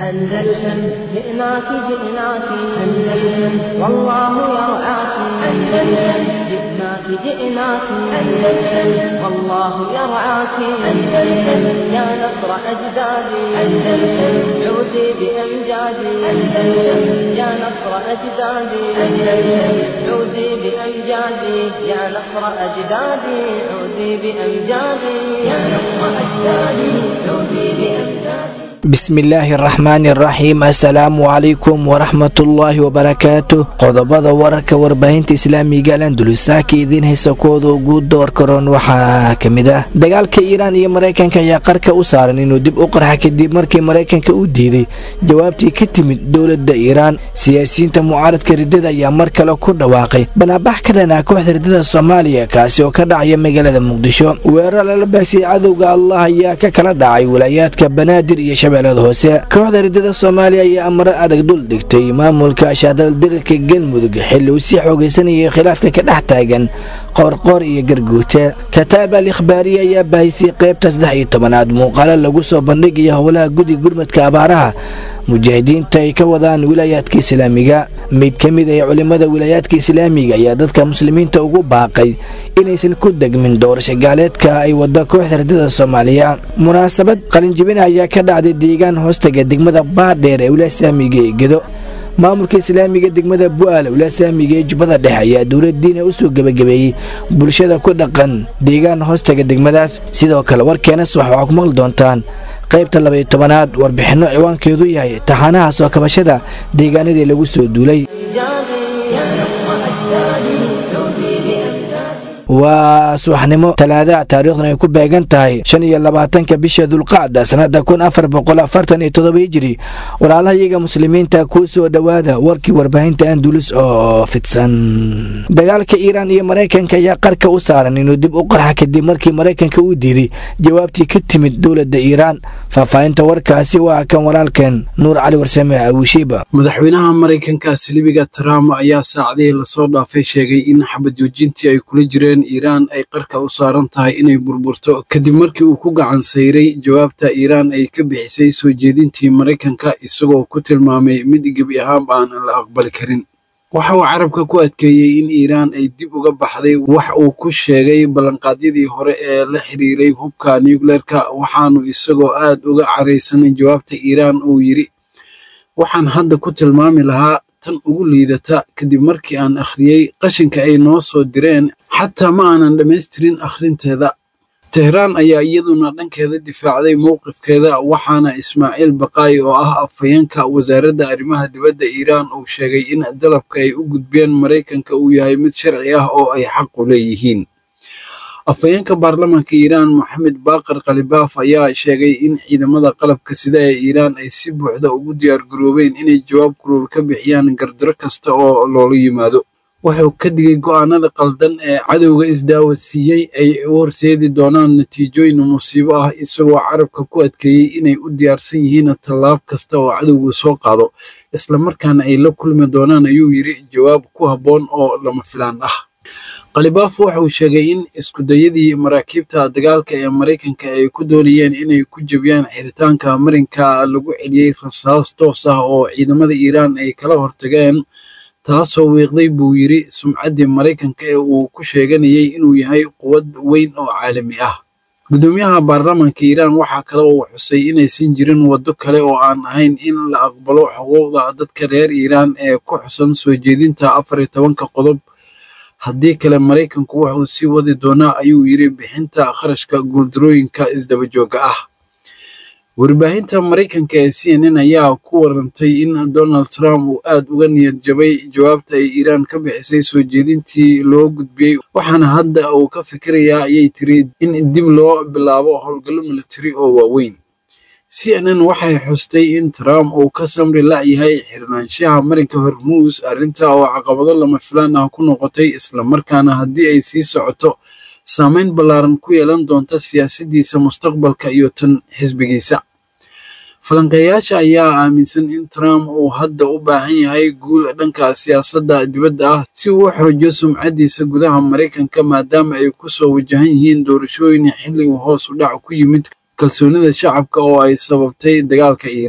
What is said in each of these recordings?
أندلسن جئناك جئناك أندلسن والله يرعاك أندلسن جئناك جئناك أندلسن والله يرعاك أندلسن يا نصر أجدادي أندلسن عودي بأمجادي أندلسن يا نصر أجدادي أندلسن عودي بأمجادي يا نصر أجدادي عودي بأمجادي يا نصر أجدادي عودي بأمجادي bismillaahi araxmaani araxiim assalaamu calaykum waraxmatullaahi wabarakaatu qodobada wararka warbaahinta islaamiga alandulisaaka idiin haysa kuwooda ugu door karoon waxaa ka mid ah dagaalka iiraan iyo maraykanka ayaa qarka u saaran inuu dib u qarxa kadib markii maraykanka u diiday jawaabtii ka timid dowladda iiraan siyaasiyiinta mucaaradka riddada ayaa mar kale ku dhawaaqay banaabax ka dhanaa kooxda riddada soomaaliya kaasi oo ka dhacaya magaalada muqdisho weerar lala baagsiyay cadowga allah ayaa ka kala dhacay walaayaadka banaadir iyo hoose kooxda riddada soomaaliya ayaa amaro adag dul dhigtay maamulka ashaadal dirirka galmudug xilli uu sii xoogaysanayay khilaafka ka dhex taagan qoorqoor iyo garguute kataab al ikhbaariya ayaa baahisay qaybta saddex iyo tobanaad muuqaalo lagu soo bandhigaya howlaha gudi gurmadka abaaraha mujaahidiinta ay ka wadaan wilaayaadka islaamiga mid ka mid ah culimmada wilaayaadka islaamiga ayaa dadka muslimiinta ugu baaqay inaysan ku degmin doorasho gaaleedka ay wada kooxda riddada soomaaliya munaasabad qalinjibina ayaa ka dhacday deegaan hoostaga degmada baadheer ee wilaasaamiga ee gedo maamulka islaamiga degmada bu'aal wilaasaamiga ee jubbada dhexe ayaa dowladdiina u soo gebagabeeyey bulshada ku dhaqan deegaan hoostaga degmadaas sidoo kale warkeenas waxaa ku maqli doontaan qaybta labaiyo tobanaad warbixinno ciwaankeedu yahay taxaanaha soo kabashada deegaanadii lagu soo duulay waa subaxnimo talaada taariikhdan ay ku beegan tahay shan iyo labaatanka bisha dulqacda sannada kun afar boqol afartan iyo todoba hijiri walaalaha iyaga muslimiinta kuu soo dhowaada warkii warbaahinta andulis oo fidsan dagaalka iiraan iyo maraykanka ayaa qarka u saaran inuu dib u qarxa kadib markii maraykanka uu diiday jawaabtii ka timid dowladda iiraan faahfaahinta warkaasi waa kan walaalkeen nuur cali warsame awishiiba madaxweynaha maraykanka silibiga trump ayaa saacadihii lasoo dhaafay sheegay in xabad joojintii ay kula jireen iiraan ay qarka u saaran tahay inay burburto kadib markii uu ku gacan sayray jawaabta iiraan ay ka bixisay soo jeedintii maraykanka isagoo ku tilmaamay mid gebi ahaanba aan la aqbali karin waxa uu carabka ku adkeeyey in iiraan ay dib uga baxday wax uu ku sheegay ballanqaadyadii hore ee la xiriiray hubka nucleerka waxaanu isagoo aad uga caraysanay jawaabta iiraan uu yidhi waxaan hadda ku tilmaami lahaa tan ugu liidata kadib markii aan akhriyey qashinka ay noo soo direen xataa ma aanan dhammaystirin akhrinteeda tehraan ayaa iyaduna dhankeeda difaacday mowqifkeeda waxaana ismaaciil baqaayi oo ah afhayeenka wasaaradda arrimaha dibadda iiraan uu sheegay in dalabka ay u gudbeen maraykanka uu yahay mid sharci ah oo ay xaq u leeyihiin afhayeenka baarlamaanka iiraan moxamed baaqar khalibaaf ayaa sheegay in ciidamada qalabka sida ee iiraan ay si buuxda ugu diyaargaroobeen inay jawaab kulul ka bixiyaan gardaro kasta oo loola yimaado wuxuu ka digay go'aanada qaldan ee cadowga isdaawadsiiyey ay u horseedi doonaan natiijooyin musiibo ah isagoo carabka ku adkeeyey inay u diyaarsan yihiin tallaab kasta oo cadowgu soo qaado islamarkaana ay la kulmi doonaan ayuu yidhi jawaab ku habboon oo lama filaan ah khalibaaf wuxuu sheegay in iskudayadii maraakiibta dagaalka ee maraykanka ay ku doonayeen inay ku jebiyaan xiritaanka marinka lagu celiyey rasaas toos ah oo ciidamada iiraan ay kala hortageen taasoo wiiqday buu yidhi sumcaddii maraykanka ee uu ku sheeganayay inuu yahay quwad weyn oo caalami ah gudoomiyaha baarlamaanka iiraan waxaa kale uu xusay inaysan jirin waddo kale oo aan ahayn in la aqbalo xuquuqda dadka reer iiraan ee ku xusan soo jeedinta afar iyo tobanka qodob haddii kale maraykanku wuxuu sii wadi doonaa ayuu yidhi bixinta kharashka guuldarooyinka isdabajooga ah warbaahinta maraykanka ee c n n ayaa ku warantay in donald trump uu aad uga niyad jabay jawaabta ay iiraan ka bixisay soo jeedintii loo gudbiyey waxaana hadda uu ka fikirayaa ayay tiri in dib loo bilaabo howlgallo militari oo waaweyn c n n waxay xustay in trump uu ka samri la'yahay xirnaanshaha marinka hormuus arrinta oo caqabado lama filaan ah ku noqotay islamarkaana haddii ay sii socoto saameyn ballaaran ku yeelan doonta siyaasaddiisa mustaqbalka iyo tan xisbigiisa falanqeeyaasha ayaa aaminsan in trump uu hadda u baahan yahay guul dhanka siyaasadda dibadda ah si uu u xoojiyo sumcaddiisa gudaha maraykanka maadaama ay ku soo wajahan yihiin doorashooyin xilli uu hoos u dhac ku yimid kalsoonida shacabka oo ay sababtay dagaalka iiraan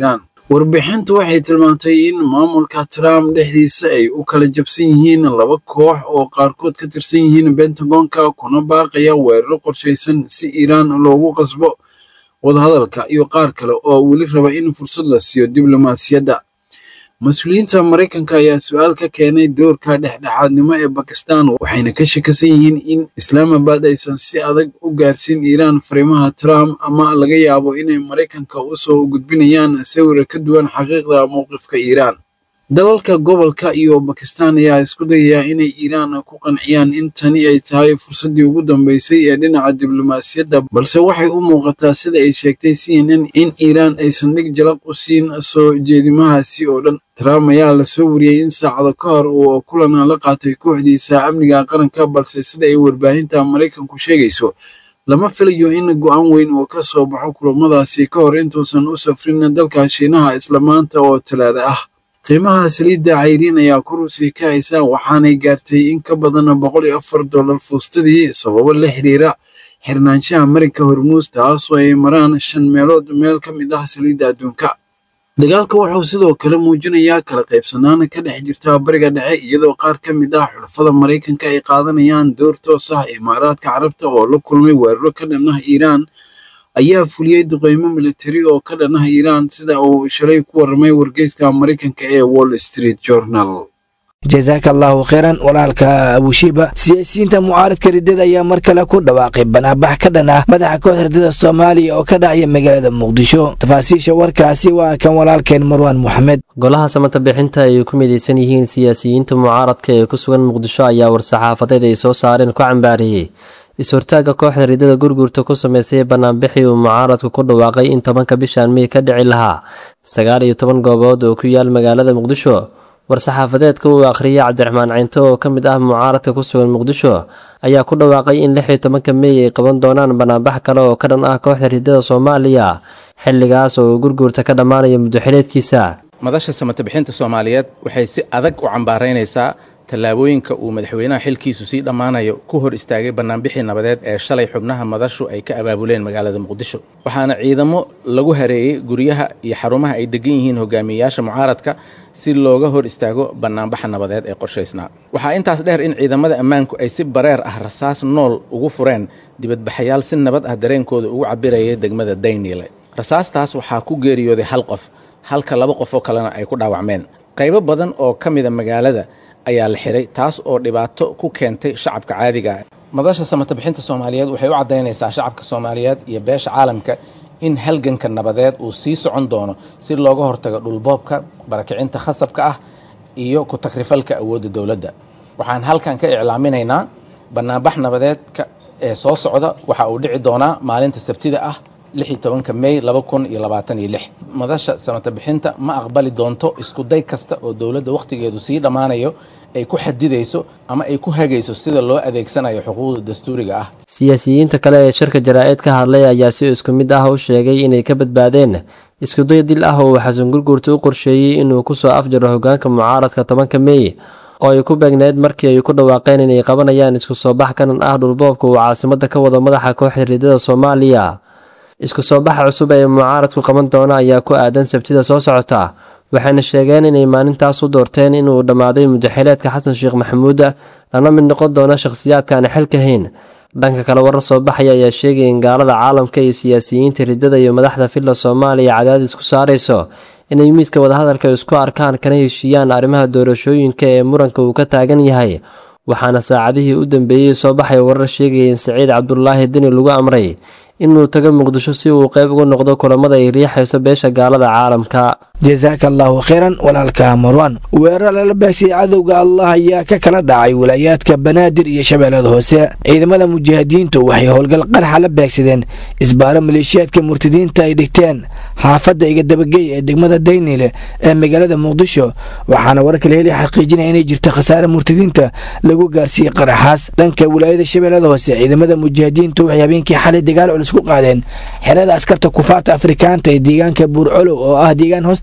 warbixintu waxay tilmaantay in maamulka trump dhexdiisa ay u kala jabsan yihiin laba koox oo qaarkood ka tirsan yihiin bentagonka kuna baaqaya weeraro qorshaysan si iiraan loogu qasbo wadahadalka iyo qaar kale oo weli raba in fursad la siiyo diblomaasiyadda mas-uuliyiinta maraykanka ayaa su-aal ka keenay doorka dhexdhexaadnimo ee bakistan waxayna ka shakisan yihiin in islaamabad aysan si adag u gaarsiin iiraan fariimaha trump ama laga yaabo inay maraykanka u soo gudbinayaan sawir ka duwan xaqiiqda mowqifka iiraan dalalka gobolka iyo bakistan ayaa isku dayaya inay iiraan ku qanciyaan in tani ay tahay fursaddii ugu dambeysay ee dhinaca diblomaasiyadda balse waxay u muuqataa sida ay sheegtay c n n in iiraan aysan dhig jalaq u siin soo jeedimahaasi oo dhan trump ayaa lasoo wariyey in saacado ka hor uu kulan la qaatay kooxdiisa amniga qaranka balse sida ay warbaahinta maraykanku sheegayso lama filayo in go-aan weyn uu ka soo baxo kulamadaasi ka hor intuusan u safrin dalka shiinaha isla maanta oo talaada ah qiimaha saliidda cayriin ayaa kurusii ka haysa waxaanay gaartay in ka badan boqol iyo afar dollar fuustadii sababo la xiriira xirnaanshaha marinka hormuus taasoo ay maraan shan meelood meel ka mid ah saliidda adduunka dagaalka wuxuu sidoo kale muujinayaa kala qaybsanaan ka dhex jirta bariga dhexe iyadoo qaar ka mid ah xulafada maraykanka ay qaadanayaan door toos ah imaaraadka carabta oo la kulmay weeraro ka dhan ah iiraan ayaa fuliyey duqeymo militari oo ka dhan ah iiraan sida uu shalay ku warramay wargeyska maraykanka ee wall street journal jasaaka allahu kheyran walaalka abushiiba siyaasiyiinta mucaaradka riddada ayaa mar kale ku dhawaaqay banaabax ka dhan ah madaxa kooxda riddada soomaaliya oo ka dhacaya magaalada muqdisho tafaasiisha warkaasi waa kan walaalkeen marwaan moxamed golaha samata bixinta ay ku midaysan yihiin siyaasiyiinta mucaaradka ee ku sugan muqdisho ayaa war-saxaafadeed ay soo saareen ku cambaariyey is-hortaagga kooxda riddada gurgurta ku sameysay banaanbixii uu mucaaradku ku dhawaaqay in tobanka bishan mey ka dhici lahaa sagaal iyo toban goobood oo ku yaal magaalada muqdisho war-saxaafadeedka uu akhriyay cabdiraxmaan cinto oo ka mid ah mucaaradka ku sugan muqdisho ayaa ku dhawaaqay in lix iyo tobanka mey ay qaban doonaan banaanbax kale oo ka dhan ah kooxda riddada soomaaliya xilligaas oo uu gurgurta ka dhammaanayo muddoxileedkiisa madasha samata bixinta soomaaliyeed waxay si adag u cambaaraynaysaa tallaabooyinka uu madaxweynaha xilkiisu sii dhammaanayo ku hor istaagay bannaanbixii nabadeed ee shalay xubnaha madashu ay ka abaabuleen magaalada muqdisho waxaana ciidamo lagu hareeyey guryaha iyo xarumaha ay degan yihiin hogaamiyeyaasha mucaaradka si looga hor istaago bannaanbaxa nabadeed ee qorshaysnaa waxaa intaas dheer in ciidamada ammaanku ay si bareer ah rasaas nool ugu fureen dibadbaxayaal si nabad ah dareenkooda ugu cabiraya degmada dayniile rasaastaas waxaa ku geeriyooday hal qof halka laba qof oo kalena ay ku dhaawacmeen qaybo badan oo ka mida magaalada ayaa la xiray taas oo dhibaato ku keentay shacabka caadiga ah madasha samata bixinta soomaaliyeed waxay u caddaynaysaa shacabka soomaaliyeed iyo beesha caalamka in halganka nabadeed uu sii socon doono si looga hortago dhulboobka barakicinta khasabka ah iyo ku takrifalka awoodda dowladda waxaan halkan ka iclaaminaynaa bannaanbax nabadeedka ee soo socda waxa uu dhici doonaa maalinta sabtida ah lixi tobanka mey laba kun iyo labaatan iyo lix madasha samata bixinta ma aqbali doonto iskuday kasta oo dowladda wakhtigeedu sii dhammaanayo ay ku xadidayso ama ay ku hagayso sida loo adeegsanayo xuquuqda dastuuriga ah siyaasiyiinta kale ee shirka jaraa-id ka hadlay ayaa si isku mid ah u sheegay inay ka badbaadeen iskuday dil ah oo uu xasan gurguurta u qorsheeyey inuu kusoo afjaro hogaanka mucaaradka tobanka mey oo ay ku beegneyd markii ay ku dhawaaqeen inay qabanayaan isku soo bax kanan ah dhulboobka uu caasimada ka wado madaxa kooxda riidada soomaaliya isku soo baxa cusub ee mucaaradku qaban doona ayaa ku aadan sabtida soo socota waxayna sheegeen inay maalintaas u doorteen inuu dhammaaday mudaxileedka xasan sheekh maxamuud lana mid noqon doona shakhsiyaadkaana xilka hayn dhanka kale warar soo baxaya ayaa sheegaya in gaalada caalamka iyo siyaasiyiinta riddada iyo madaxda filla soomaaliya cadaadis ku saarayso inay miiska wadahadalka isku arkaan kana heshiiyaan arrimaha doorashooyinka ee muranka uu ka taagan yahay waxaana saacadihii u dambeeyey soo baxay warar sheegaya in saciid cabdulaahi deni lagu amray inuu tago muqdisho si uu qayb uga noqdo kulamada ay riixayso beesha gaalada caalamka jasaaka allahu kheyran walaalka marwan weerar lala baagsiyay cadowga allah ayaa ka kala dhacay wilaayaadka banaadir iyo shabeellada hoose ciidamada mujaahidiintu waxay howlgal qarxa la beegsadeen isbaaro maleeshiyaadka murtadiinta ay dhigteen xaafadda igadabagey ee degmada daynile ee magaalada muqdisho waxaana wararka la heli xaqiijinaya inay jirto khasaare murtadiinta lagu gaarsiiyey qaraxaas dhanka wilaayada shabeellada hoose ciidamada mujaahidiintu waxay habeenkii xalay dagaal culus ku qaadeen xerada askarta kufaarta afrikaanta ee deegaanka buurcolow oo ah deegaan hoostaga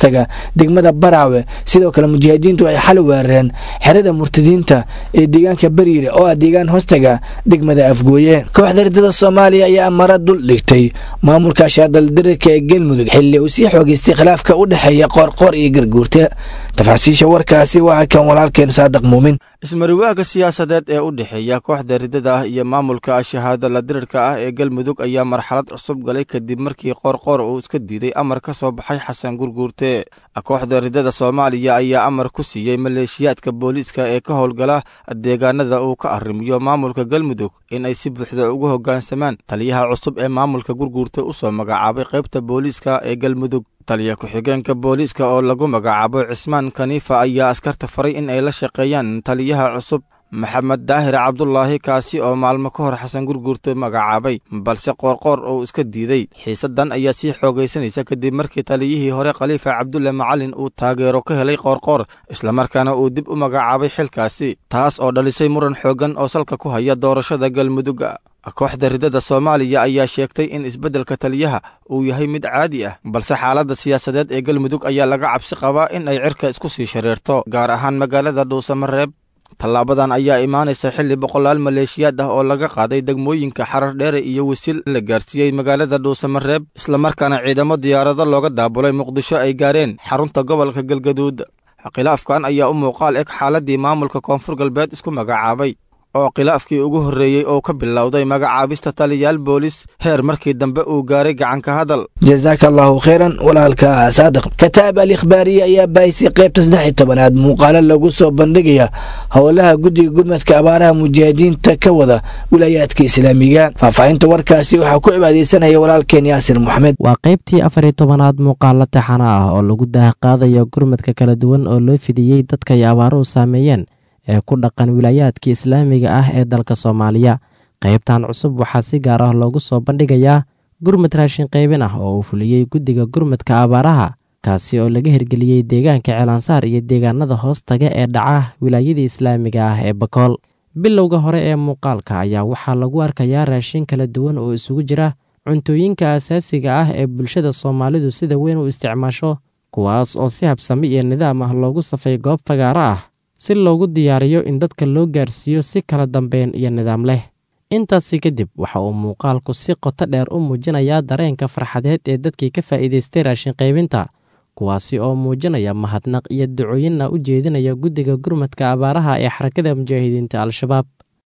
hoostaga degmada baraawe sidoo kale mujaahidiintu ay xal weerareen xerada murtadiinta ee deegaanka bariire oo ah deegaan hoostaga degmada afgooye kooxda ridada soomaaliya ayaa mara dul dhigtay maamulka shaadaldirirka ee galmudug xilli uu sii xoogeystay khilaafka u dhexeeya qoorqoor iyo garguurta tafaasiisha warkaasi waa kan walaalkeen saadiq muumin ismariwaaga siyaasadeed ee u dhexeeya kooxda ridada ah iyo maamulka shahaada la dirirka ah ee galmudug ayaa marxalad cusub galay kadib markii qoorqoor uu iska diiday amar ka soo baxay xasan gurguurte kooxda ridada soomaaliya ayaa amar ku siiyey maleeshiyaadka booliiska ee ka howlgala deegaanada uu ka arrimiyo maamulka galmudug in ay si buuxda ugu hoggaansamaan taliyaha cusub ee maamulka gurguurte u soo magacaabay qaybta booliiska ee galmudug taliya ku-xigeenka booliiska oo lagu magacaabo cismaan kaniifa ayaa askarta faray in ay la shaqeeyaan taliyaha cusub maxamed daahir cabdulaahi kaasi oo maalmo ka hor xasan gurguurte magacaabay balse qoorqoor uu iska diiday xiisaddan ayaa sii xoogaysanaysa kadib markii taliyihii hore khaliifa cabdulle macalin uu taageero ka helay qoorqoor islamarkaana uu dib u magacaabay xilkaasi taas oo dhalisay muran xooggan oo salka ku haya doorashada galmudugga kooxda ridada soomaaliya ayaa sheegtay in isbeddelka taliyaha uu yahay mid caadi ah balse xaaladda siyaasadeed ee galmudug ayaa laga cabsi qabaa in ay cirka isku sii shareerto gaar ahaan magaalada dhuusamareeb tallaabadan ayaa imaanaysa xilli boqolaal maleeshiyaad ah oo laga qaaday degmooyinka xarar dheere iyo wasiil la gaarsiiyey magaalada dhuusamareeb islamarkaana ciidamo diyaarado looga daabulay muqdisho ay gaareen xarunta gobolka galgaduud khilaafkan ayaa u muuqaal eg xaaladdii maamulka koonfur galbeed isku magacaabay oo khilaafkii ugu horreeyey oo ka bilowday magacaabista taliyaal boolis heer markii dambe uu gaaray gacanka hadal jasaaka allahu kheyran walaalka saadiq kataab al ikhbaariye ayaa baahisay qaybta saddex iyo tobanaad muuqaalo lagu soo bandhigaya howlaha guddiga gurmadka abaaraha mujaahidiinta ka wada wilaayaadka islaamiga faahfaahinta warkaasi waxaa ku cibaadeysanaya walaalkeen yaasir moxamed waa qaybtii afar iyo tobanaad muuqaalo taxana ah oo lagu daahqaadayo gurmadka kala duwan oo loo fidiyey dadka ay abaaruhu saameeyeen ee ku dhaqan wilaayaadka islaamiga ah ee dalka soomaaliya qaybtan cusub waxaa si gaar ah loogu soo bandhigayaa gurmad raashin qaybin ah oo uu fuliyey guddiga gurmadka abaaraha kaasi oo laga hirgeliyey deegaanka ceelansaar iyo deegaanada hoos taga ee dhaca wilaayadii islaamiga ah ee bakool bilowga hore ee muuqaalka ayaa waxaa lagu arkayaa raashin kala duwan oo isugu jira cuntooyinka asaasiga ah ee bulshada soomaalidu sida weyn u isticmaasho kuwaas oo si habsami iyo nidaam ah loogu safay goob fagaaro ah si loogu diyaariyo in dadka loo gaarsiiyo si kala dambeyn iyo nidaam leh intaasi kadib waxa uu muuqaalku si qoto dheer u muujinayaa dareenka farxadeed ee dadkii ka faa'iidaystay raashin qaybinta kuwaasi oo muujinaya mahadnaq iyo ducooyinna u jeedinaya guddiga gurmadka abaaraha ee xarakada mujaahidiinta al-shabaab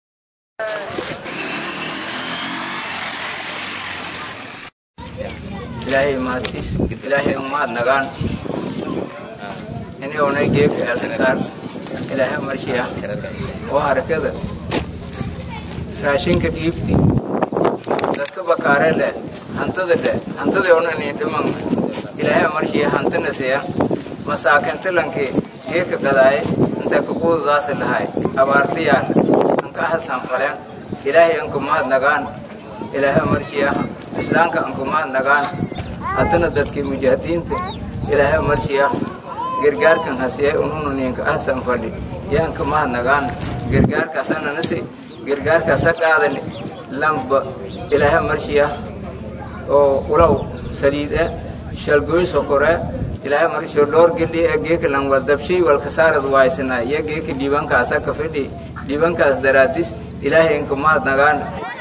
ilaahay mahadtiis ilaahay umahad nagaan inaguna geebka eelansaar ilaahay marshiya oo harakada raashinka dhiibti dadka bakaare leh hantada leh hantadii onani dhiman ilaahay marshiya hantina siya masaakintilanki geedka gadaaye intay kaquududaasi lahay abaartiyaan anka hasan falen ilaahay anku mahad nagaan ilaahay marshiya islaamka anku mahad nagaan haddana dadkii mujaahidiinta ilaahay marshiya gargaarkan hasiye unununinka ahsan fadhi yaanka mahad nagaan gargaarkaasananasi gargaarkaasa qaadani lamba ilaahay marshiya oo ulaw saliide shalgoy sokore ilaahay marshiyo dhowr geli ee geeka lan wal dabshay wal kasaarad waaysana iyo geeka dhiibankaasa ka fidhi dhiibankaas daraadis ilaahay inka mahad nagaan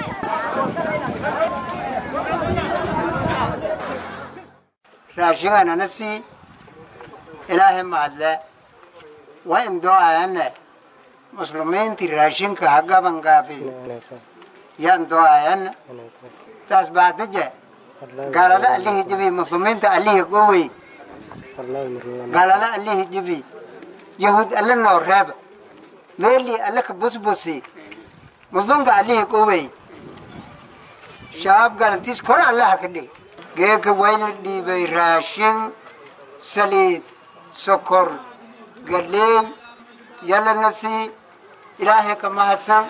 raashinganana sii ilaahay mahadle waa imdoo'ayane muslimiintii raashinka ha gabangaafi yaan doo'ayane taas baadaje gaalada allihii jibi muslimiinta allihii gowey gaalada allihii jibi yahuud alle noo reeba meelii alle ka busbusi muslimka allihii gowey shabaab galantiis kor allaha ka dhig geeka wayna dhiibay raashin saliid sokor galeey yalana sii ilaahay ka mahadsan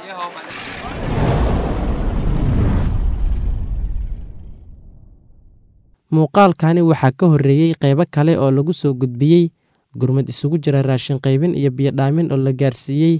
muuqaalkani waxaa ka horreeyey qaybo kale oo lagu soo gudbiyey gurmad isugu jira raashin qaybin iyo biyodhaamin oo la gaarsiiyey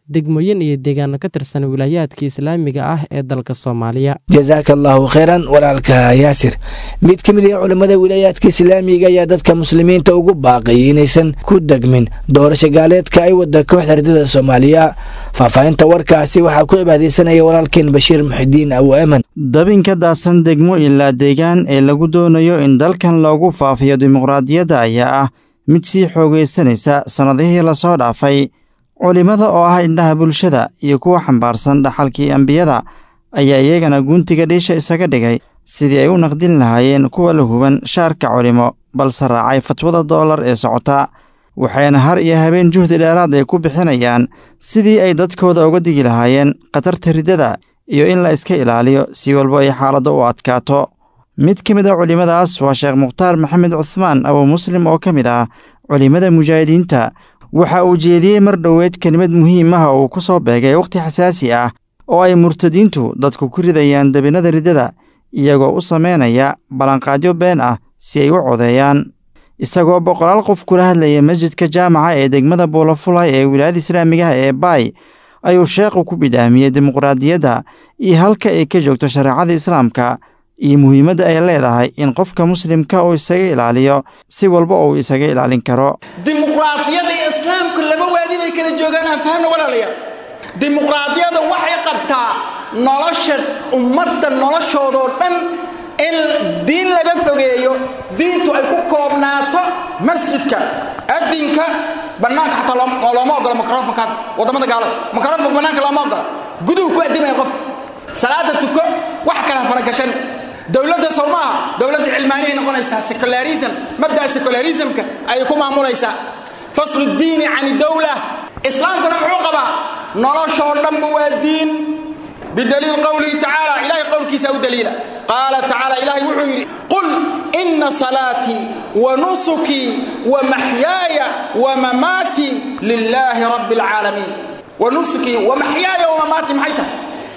degmooyin iyo deegaano ka tirsan wilaayaadka islaamiga ah ee dalka soomaaliya jasaaka allaahu kheyran walaalka yaasir mid ka mid ah culimmada wilaayaadka islaamiga ayaa dadka muslimiinta ugu baaqay inaysan ku degmin doorasho gaaleedka ay wada kooxda ardada soomaaliya faahfaahinta warkaasi waxaa ku cibaadeysanaya walaalkeen bashiir muxidiin abu eman dabinka daadsan degmo ilaa deegaan ee lagu doonayo in dalkan loogu faafiyo dimuqraadiyadda ayaa ah mid sii xoogaysanaysa sannadihii lasoo dhaafay culimmada oo ah indhaha bulshada iyo kuwa xambaarsan dhaxalkii ambiyada ayaa iyagana guntiga dhiisha isaga dhigay sidii ay u naqdin lahaayeen kuwa la huban shaarka culimo balse raacay fatwada doolar ee socota waxayna har iyo habeen juhdi dheeraad ay ku bixinayaan sidii ay dadkooda uga digi lahaayeen khatarta riddada iyo in la iska ilaaliyo si walba ay xaaladda u adkaato mid ka mid a culimmadaas waa sheekh mukhtaar maxamed cuhmaan abu muslim oo ka mid ah culimmada mujaahidiinta waxa uu jeediyey mar dhoweed kelimad muhiim ah oo uu ku soo beegay wakhti xasaasi ah oo ay murtadiintu dadku ku ridayaan debinnada riddada iyagoo u samaynaya ballanqaadyo been ah si ay u codeeyaan isagoo boqolaal qof kula hadlaya masjidka jaamaca ee degmada buulafulay ee wilaayada islaamigaha ee baay ayuu sheekhu ku bidhaamiyey dimuqraadiyadda iyo halka ay ka joogto shareecada islaamka iyo muhiimadda ay leedahay in qofka muslimka uu isaga ilaaliyo si walba uu isaga ilaalin karo dimuqraadiyadda iyo islaamku laba waadi bay kala joogaan aan fahamna walaalayaal dimuqraadiyadda waxay qabtaa nolosha ummadda noloshoodoo dhan in diin laga fogeeyo diintu ay ku koobnaato masjidka adinka bannaanka xataa looma ogola mikrofonkaad waddamada gaalada mikrofonka bannaanka looma ogola guduhu ku addimaya qofka salaada tuko wax kale ha faragashan dowladda sow maaha dowladda cilmaaniyay noqonaysaa secularism mabda'a secularismka ayay ku maamulaysaa faslu diini can dowla islaamkuna muxuu qabaa noloshoo dhanba waa diin bidaliil qowlihi tacaala ilahay qowlkiisa u daliila qaala tacaala ilaahay wuxuu yidhi qul ina salaatii wa nusukii wa maxyaaya wa mamaatii lilaahi rabbi alcaalamiin wa nusukii wa maxyaaya wa mamaatii maxay tahay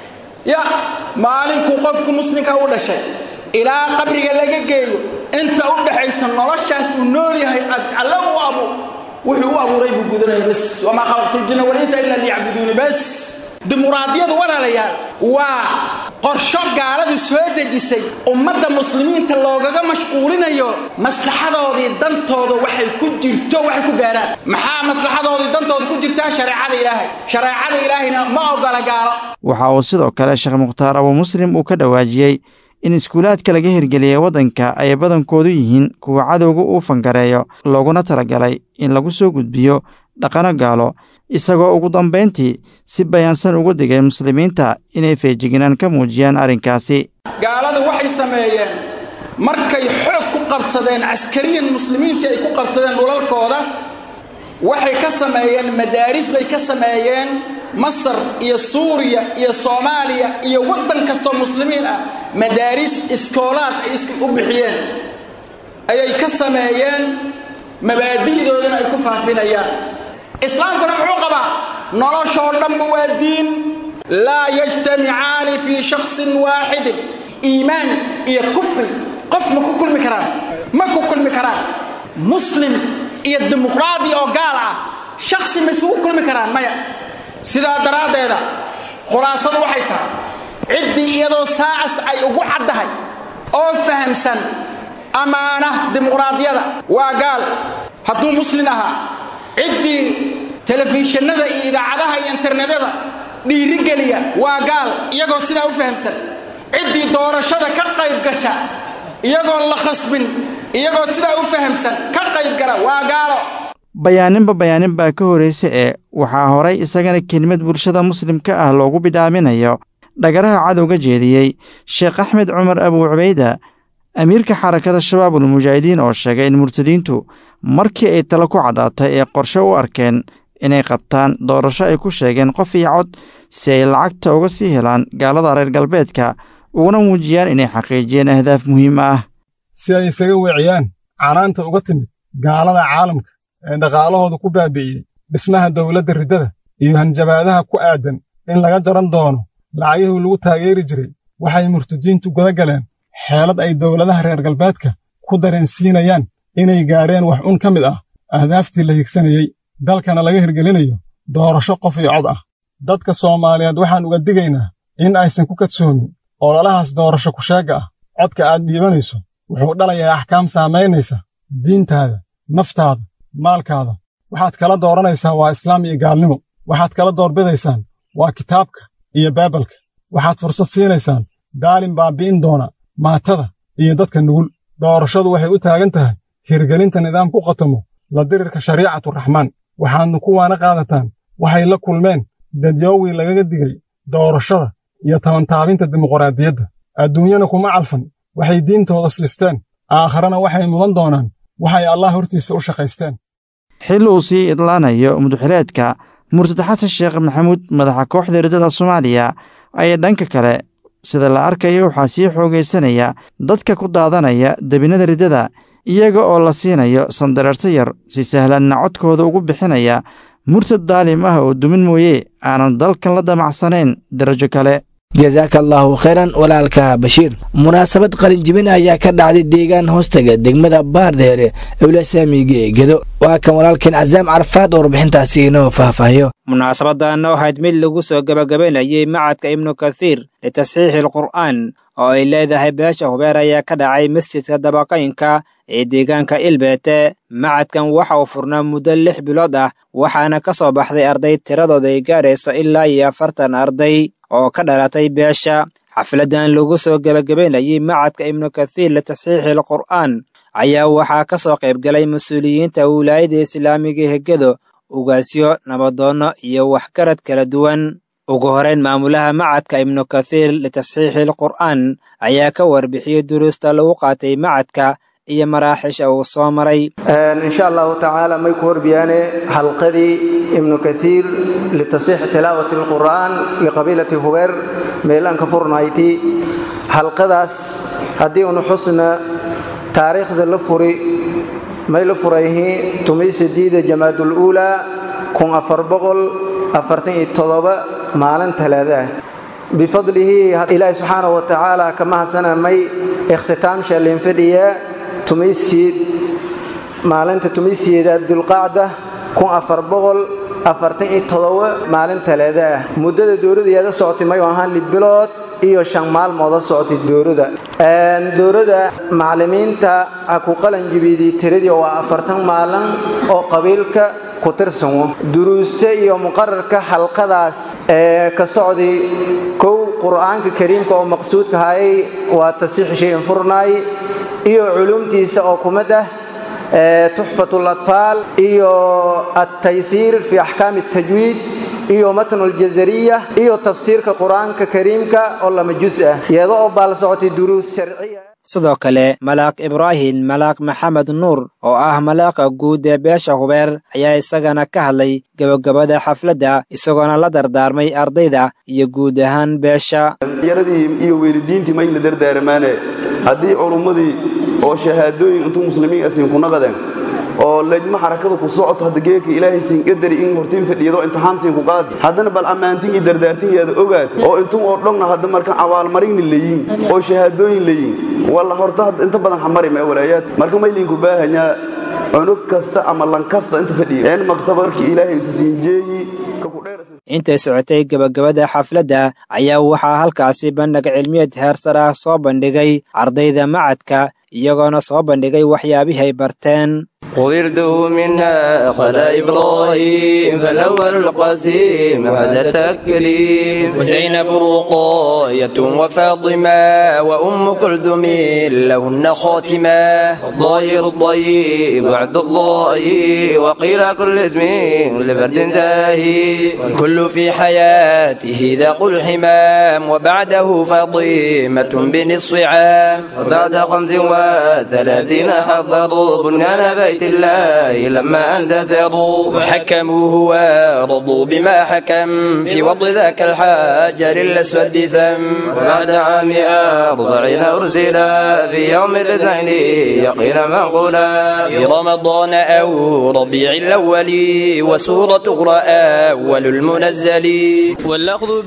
ya maalinkuu qofku muslimka u dhashay ilaa qabriga laga geeyo inta u dhaxaysa noloshaas uu nool yahay alle u abu wuxuu u abuuray buu gudanaya bas wamaa khalaqtuljinna walinsa ila liyacbuduuni bas dimuqraadiyadu walaalayaal waa qorsho gaaladu soo dejisay ummadda muslimiinta loogaga mashquulinayo maslaxadoodii dantooda waxay ku jirto waxay ku gaaraan maxaa maslaxadoodii dantooda ku jirtaa shareecada ilaahay shareecada ilaahayna ma ogola gaalo waxa uu sidoo kale sheekh mukhtaar abu muslim uu ka dhawaajiyey in iskuulaadka laga hirgeliyey waddanka ay badankoodu yihiin kuwa cadowga uu fangareeyo looguna talagalay in lagu soo gudbiyo dhaqano gaalo isagoo ugu dambayntii si bayaansan ugu digay muslimiinta inay feejignaan ka muujiyaan arrinkaasi gaaladu waxay sameeyeen markay xoog ku qabsadeen caskariyan muslimiintii ay ku qabsadeen dhulalkooda waxay ka sameeyeen madaaris bay ka sameeyeen masar iyo suuriya iyo soomaaliya iyo waddan kastoo muslimiin ah madaaris iskoolaad ay u bixiyeen ayay ka sameeyeen mabaadi'doodana ay ku faafinayaan islaamkuna muxuu qabaa noloshoo dhanba waa diin laa yajtamicaani fii shaksin waaxidin iimaan iyo kufri qof ma ku kulmi karaan ma ku kulmi karaan muslim iyo dimuqraadi oo gaal ah shaksi ma isugu kulmi karaan maya sidaa daraaddeeda khulaasadu waxay tahay ciddii iyadoo saacas ay ugu caddahay oo fahamsan ammaana dimuqraadiyada waa gaal hadduu muslin ahaa ciddii telefishinada iyo idaacadaha iyo internetyada dhiirigeliya waa gaal iyagoo sidaa u fahamsan ciddii doorashada ka qayb gasha iyagoon la khasbin iyagoo sidaa u fahamsan ka qayb gala waa gaalo bayaaninba bayaanin baa ka horraysa ee waxaa horay isagana kelimad bulshada muslimka ah loogu bidhaaminayo dhagaraha cadowga jeediyey sheekh axmed cumar abuu cubayda amiirka xarakada shabaabul mujaahidiin oo sheegay in murtadiintu markii ay talo ku caddaatay ee qorshe u arkeen inay qabtaan doorasho ay ku sheegeen qof iyo cod si ay lacagta uga sii helaan gaalada reer galbeedka uguna muujiyaan inay xaqiijiyeen ahdaaf muhiim ah si ay isaga weeciyaan canaanta uga timid gaalada caalamka ee dhaqaalahooda ku baabi'iyey dhismaha dawladda riddada iyo hanjabaadaha ku aadan in laga jaran doono lacagihii lagu taageeri jiray waxay murtadiintu guda galeen xeelad ay dawladaha reer galbeedka ku dareensiinayaan inay gaareen wax un ka mid ah ahdaaftii la higsanayey dalkana laga hirgelinayo doorasho qof iyo cod ah dadka soomaaliyeed waxaan uga digaynaa in aysan ku kadsoomin ololahaas doorasho kusheegga ah codka aad dhiibanayso wuxuu dhalayaa axkaam saamaynaysa diintaada naftaada maalkaada waxaad kala dooranaysaa waa islaam iyo gaalnimo waxaad kala doorbidaysaan waa kitaabka iyo baibalka waxaad fursad siinaysaan daalin baabi'in doona maatada iyo dadka nugul doorashadu waxay u taagan tahay hirgelinta nidaam ku qatomo la dirirka shariicaturaxmaan waxaadnu kuwaana qaadataan waxay la kulmeen dadyoowii lagaga digay doorashada iyo tabantaabinta dimuqraadiyadda adduunyana kuma calfan waxay diintooda siisteen aakharana waxay mudan doonaan waxay allah hortiisa u shaqaysteen xil uu sii idlaanayo muduxileedka murtad xasan sheekh maxamuud madaxa kooxda riddada soomaaliya ayaa dhanka kale sida la arkayo waxaa sii xoogaysanaya dadka ku daadanaya debinada riddada iyaga oo la siinayo sandareerto yar si sahlanna codkooda ugu bixinaya murtad daalim ah oo dumin mooye aanan dalkan la damacsanayn darajo kale jasaaka allaahu khayran walaalka bashiir munaasabad qalinjibin ayaa ka dhacday deegaan hoostaga degmada baardheere ewlasaamiga gedo waa kan walaalkeen casaam carafaad oo warbixintaasi inoo faahfaahiyo munaasabadanna waxayd mid lagu soo gebagabaynayay macadka ibnu kathiir litasxiixi alqur'aan oo ay leedahay beesha hubeer ayaa ka dhacay masjidka dabaqaynka ee deegaanka ilbeete macadkan waxa uu furnaa muddo lix bilood ah waxaana ka soo baxday arday tiradooda ay gaarayso ilaa iyo afartan arday oo ka dhalatay beesha xafladan lagu soo gebagabaynayay macadka ibnu kathiir litasxiixi alqur'aan ayaa waxaa ka soo qaybgalay mas-uuliyiinta wilaayada islaamiga hegedo ugaasyo nabadoonno iyo waxgarad kala duwan ugu horeyn maamulaha macadka ibnu kathiir litasxiixi alqur'aan ayaa ka warbixiyey duruusta lagu qaatay macadka iyo maraaxisha uu soo maray insha allahu tacaala may ku horbiyaane halqadii ibnu kathiir litasxiixi tilaawati alqur'aan liqabiilati hubeer meelaan ka furnayti halqadaas haddii unu xusna taariikhda la furi may la furayhi tumay sidiida jamaadul uulaa kun afar boqol afartan iyo todoba maalin talaada ah bifadlihi ilaahi subxaanahu wa tacaala ka mahadsanamay ikhtitaamsha linfadhiya tumaysiid maalinta tumaysiyeedaad dulqaacda kun afar boqol afartan iyo todoba maalin talaada ah muddada dowladayaada socotay mayu ahaan libilood iyo shan maalmooda socotay dowlada dowlada macallimiinta ha ku qalanjibidii tiradii waa afartan maalin oo qabiilka ku tirsamo duruusta iyo muqararka xalqadaas ee ka socday kow qur'aanka kariimka oo maqsuudka hayay waa tasiix shayin furnaay iyo culumtiisa oo kumid ah tuxfat latfaal iyo altaysiir fi axkaami اtajwiid iyo matnu اljazariya iyo tafsiirka qur'aanka kariimka oo lama jus ah iyada oo baal socotay duruus sharciya sidoo kale malaaq ibraahim malaaq maxamed nuur oo ah malaaqa guud ee beesha hubeer ayaa isagana ka hadlay gebagabada xafladda isagoona la dardaarmay ardayda iyo guud ahaan beesha yaradii iyo weelidiintii mayna dardaaramaane haddii culummadii oo shahaadooyin intuu muslimiin asiin ku naqadeen oo lejma xarakada ku socoto hadda geeka ilaahay siin qadari in hortiin fadhiyado imtixaan siin ku qaadi haddana bal ammaantin iyo dardaartinyaada ogaat oo intuu oo dhogna hadda marka abaalmarinna leeyiin oo shahaadooyin leeyiin walla horta inta badan xamari ma walaayaad marka maylinku baahanyaa cunug kasta ama lan kasta inta fadhiya een maktabarkii ilaahay isa siin jeeyi intay socotay gebagabada xafladda ayaa waxaa halkaasi bandhig cilmiyeed heersar ah soo bandhigay ardayda macadka iyagoona soo bandhigay waxyaabihii ay barteen وردوا منها خلا إبراهيم فالأول القاسم هذا التكريم وزينب رقاية وفاطمة وأم كلثوم لهن خاتمة الضير الضيب وعد الله وقيل كل اسم لفرد زاهي والكل في حياته ذاق الحمام وبعده فاطمة بنصف عام وبعد خمس وثلاثين حضروا بنيان بيت الله لما اندثروا وحكموا ورضوا بما حكم في وضع ذاك الحجر الاسود ثم وبعد عام أربعين أرسلا في يوم الاثنين يقين منقولا في رمضان أو ربيع الأول وسورة أخرى أول المنزل والأخذ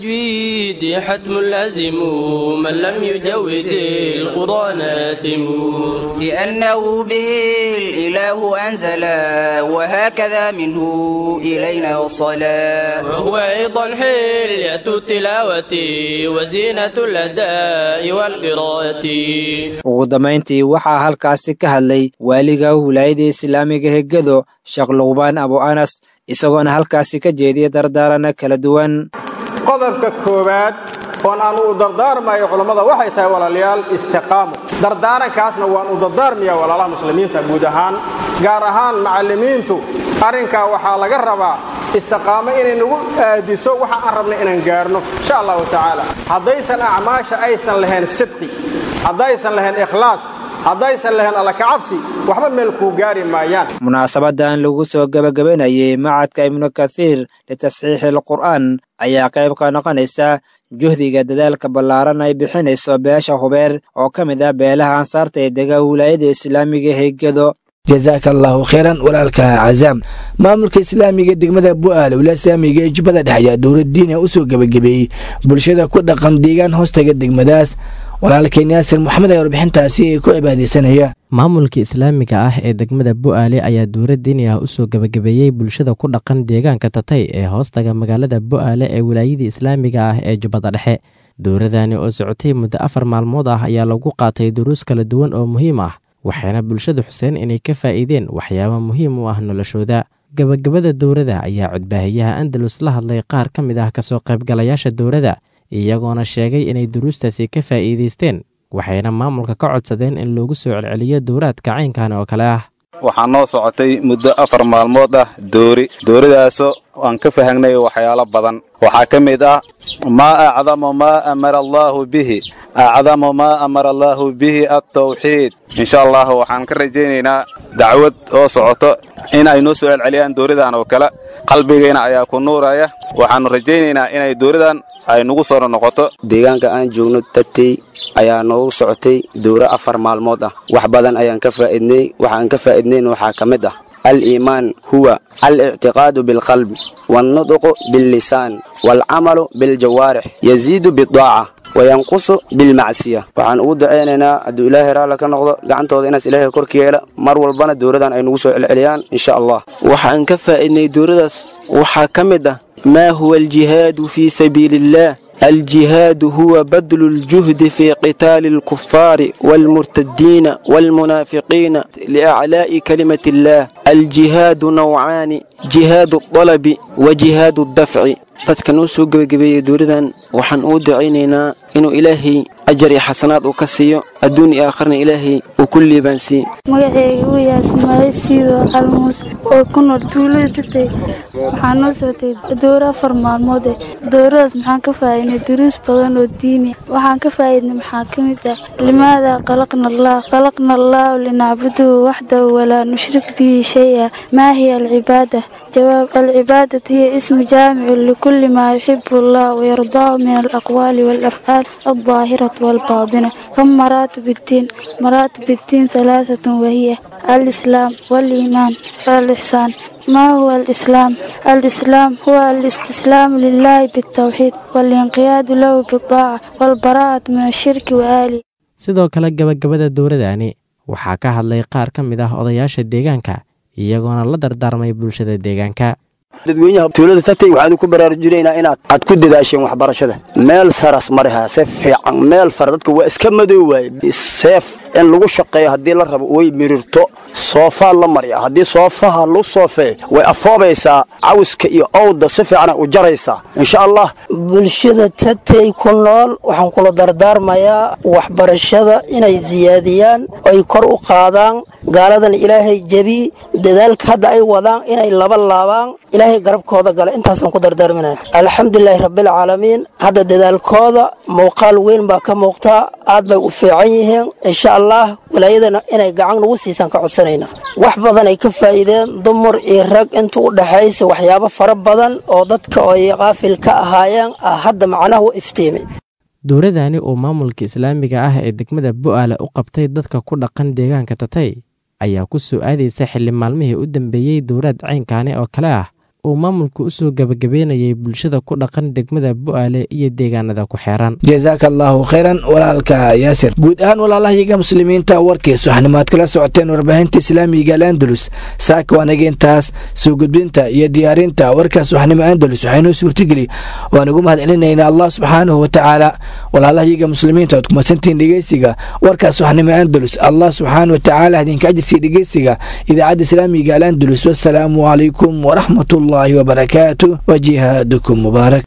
بالتجويد حتم لازم من لم يجود القرآن آثم لأنه به الإله أنزلا وهكذا منه إلينا وصلا وهو أيضا حلية التلاوة وزينة الأداء والقراءة ugu dambayntii waxaa halkaasi ka hadlay waaliga wilaayada islaamiga hegado sheekh luqbaan abu anas isagoona halkaasi ka jeediyay dardaarana kala duwan qodobka koowaad oon aan u dardaarmayo culammada waxay tahay walaalayaal istiqaamo dardaarankaasna waan u dardaarmayaa walaalaha muslimiinta guud ahaan gaar ahaan macallimiintu arrinkaa waxaa laga rabaa istiqaamo inay nagu aadiso waxa aan rabna inaan gaarno insha allahu tacaala haddaysan acmaasha aysan lahayn sidqi haddaysan lahayn ikhlaas haddaysan lahayn alla kacabsi waxba meel kuu gaari maayaan munaasabadan lagu soo gebagabanayay macadka ibnu kathiir litasxiixi alqur'aan ayaa qayb ka noqonaysa juhdiga dadaalka ballaaran ay bixinayso beesha hubeer oo ka mid ah beelaha ansaarta ee dega wilaayada islaamiga heegado jazaaka allahu kheyran walaalka cazaam maamulka islaamiga degmada bu'aale wilaaya islaamiga ee jubbada dhexe ayaa dowlad diina usoo gebagabeeyey bulshada ku dhaqan deegaan hoostaga degmadaas walaalkeen yaasir moxamed ayaa warbixintaasi ay ku cibaadeysanaya maamulka islaamiga ah ee degmada bu'aale ayaa dowlad diini ah usoo gebagabeeyey bulshada ku dhaqan deegaanka tatay ee hoostaga magaalada bu'aale ee wilaayadii islaamiga ah ee jubbada dhexe dowladani oo socotay muddo afar maalmood ah ayaa lagu qaatay duruus kala duwan oo muhiim ah waxayna bulshada xuseen inay ka faa'iideen waxyaaba muhiim u ah noloshooda gebagabada dowladda ayaa codbaahiyaha andalus la hadlay qaar ka mid ah kasoo qaybgalayaasha dowladda iyagoona sheegay inay duruustaasi ka faa'iidaysteen waxayna maamulka ka codsadeen in loogu soo celceliyo dowraadka caynkan oo kale ah waxaa noo socotay muddo afar maalmood ah doori dooridaasoo aan ka fahangnay waxyaalo badan waxaa ka mid ah maa acdamu maa amara allaahu bihi acdamu maa amara allaahu bihi altawxiid insha allah waxaan ka rajaynaynaa dacwad oo socoto in ay noo soo celceliyaan dooridan oo kale qalbigayna ayaa ku nuuraya waxaannu rajaynaynaa inay dooridan ay nagu soo noqoto deegaanka aan joogno tatey ayaa noogu socotay dowro afar maalmood ah wax badan ayaan ka faa'idnay waxaan ka faa'idnayn waxaa ka mid ah الإيمان هو الاعتقاد بالقلب والنطق باللسان والعمل بالجوارح يزيد بالطاعة وينقص بالمعصية waxaan ugu duceynaynaa hadduu ilaahay raalla ka noqdo gacantooda inaas ilaahay korka yeela mar walbana dowladan ay nagu soo celceliyaan insha allah waxaan ka faa'iidnay dowladaas waxaa ka mid ah maa huwa aljihaadu fii sabiili illaah الجهاد هو بذل الجهد في قتال الكفار والمرتدين والمنافقين لأعلاء كلمة الله الجهاد نوعان جهاد الطلب وجهاد الدفع dadka noo soo gebagabeeyey dowladan waxaan uu ducaynaynaa inuu ilaahay ajar iyo xasanaad uu ka siiyo adduun iyo aakharna ilaahay uu ku liibaansiiye magaceyga uu yahay ismaaciil siido calmuus oo ku nool tuulada tatay waxaa noo socotay dowro afar maalmood eh dowradaas maxaan ka faa'iidnay duruus badan oo diini waxaan ka faa'iidnay maxaa ka mid ah limaada qalaqna allah qalaqna allahu linacbuduhu waxdahu walaa nushrik bihi shay-a maa hiya alcibaada jawaab alcibaadatu hiya ismu jaamicu likulli maa yuxibu allah wayardaahu min alaqwaali waalafcaal aldaahirati والباطنة كم مراتب الدين مراتب الدين ثلاثة وهي الإسلام والإيمان والإحسان ما هو الإسلام؟ الإسلام هو الاستسلام لله بالتوحيد والانقياد له بالطاعة والبراءة من الشرك وآله sidoo kale gabagabada dowladani waxaa ka hadlay qaar ka mid ah odayaasha deegaanka iyagoona la dardaarmay bulshada deegaanka dadweynaha tuulada tatay waxaan ku baraarujinaynaa inaad aad ku dadaasheen waxbarashada meel saras mariha se fiican meel fara dadka waa iska madow waaye seef in lagu shaqeeyo haddii la rabo way mirirto soofaa la marya haddii soofaha lu soofee way afoobaysaa cawiska iyo owda si fiicana u jaraysaa insha allah bulshada tatay ku nool waxaan kula dardaarmayaa waxbarashada inay siyaadiyaan ay kor u qaadaan gaaladan ilaahay jebi dadaalka hadda ay wadaan inay laba laabaan ilaahay garabkooda gala intaasaan ku dardaarminaya alxamdulilaahi rabbilcaalamiin hadda dadaalkooda muuqaal weyn baa ka muuqtaa aad bay u fiican yihiin insha allah walaayadana inay gacan nagu siisaan ka codsanayna wax badan ay ka faa'iideen dumar iyo rag inta u dhaxaysa waxyaabo fara badan oo dadka ay qaafil ka ahaayeen ah hadda macnaha u iftiimay dowladani uu maamulka islaamiga ah ee degmada bu'aale u qabtay dadka ku dhaqan deegaanka tatay ayaa ku soo aadaysa xilli maalmihii u dambeeyey dowlad caynkaani oo kale ah uu maamulka u soo gebagabeynayay bulshada ku dhaqan degmada bu'aale iyo deegaanada ku xeeran jazaaka allaahu khayran walaalka yaasir guud ahaan walaalahayaga muslimiinta warkiis waxanimaad kala socoteen warbaahinta islaamiga alandalus saaka waanaga intaas soo gudbinta iyo diyaarinta warkaas waxnimo andalus waxaynoo suurtageli waan ugu mahad celinaynaa allah subxaanahu watacaala walaalahayaga muslimiinta oad kumadsantihiin dhegeysiga warkaas waxnimo andalus allah subxaana watacaala idinka ajirsiya dhegeysiga idaacadda islaamiga alandalus wasalaamu calaykum waraxmat ullaahi wabarakaatu wa jihaadakum mubaarak